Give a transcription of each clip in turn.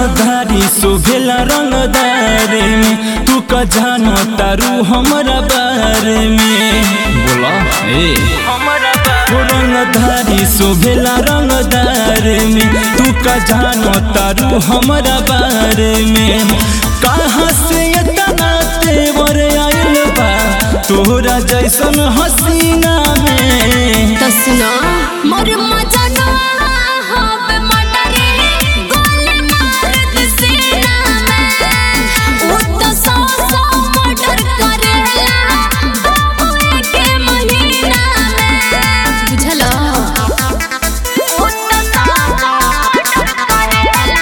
रंगधारी शोभेला रंगदारे में तू का जानो तारू हमरा बारे में बोला ए ओ रंगधारी शोभेला रंगदारे में तू का जानो तारू हमरा बारे में कहाँ से इतना तेवर आइल बा तोहरा जैसन हसीना में तो सुनो मोर मजना हवे मटरे गोली मार दे सीना में वो तो सौ सौ मर्डर करेला बाबू के महीना में बुझलो वो तो सौ सौ मर्डर करेला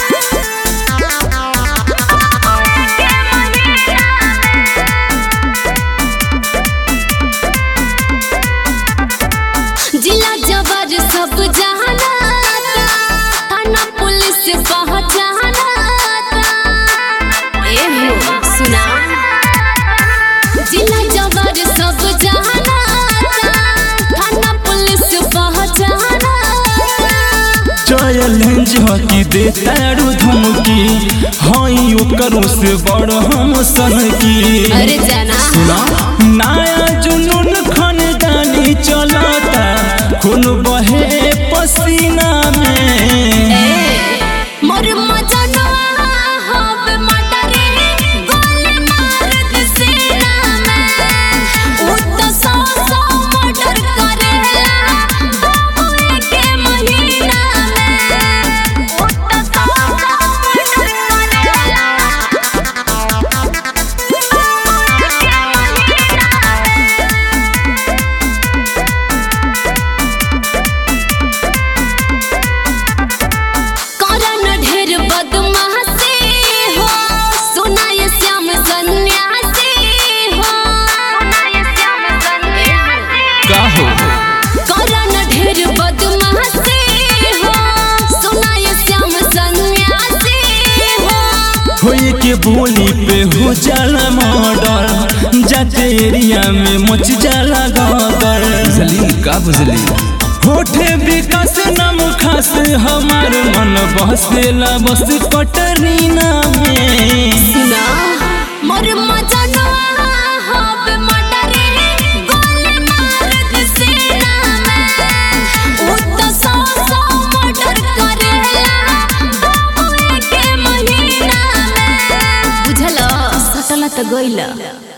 बाबू के महीना जिला जबर सब जाना थाना पुलिस पहचाना ए हो सुना जिला जबर सब जाना थाना पुलिस पहचाना चैलेंज हकी दे तारू धमकी हई ओकरों से बड़ हम सन की अरे जाना सुना नया जुनून खानदानी चलता खून बहे पसीना में ए मोर मजना हवे मटरे गोली मार दे सीना में वो तो सौ सौ मर्डर करेला बाबू के महीना में वो तो सौ सौ मर्डर करेला बाबू के महीना में करन ढेर बदमाशी हो सुनाय श्याम सन्यासी हो सुनाय श्याम सन्यासी का हो करन ढेर बदमाशी हो सुनाय श्याम सन्यासी हो होए के बोली पे हो जाला मर्डर जाते एरिया में मच जाला गदर बुझली का बुझली होठे विकास नाम खास हमार मन बसेला बस कटरीना में सुना मोर मजना हवे मटरे गोली मार दे सीना में वो तो सौ सौ मर्डर करेला बाबू के महीना में बुझलो सटला तो गइला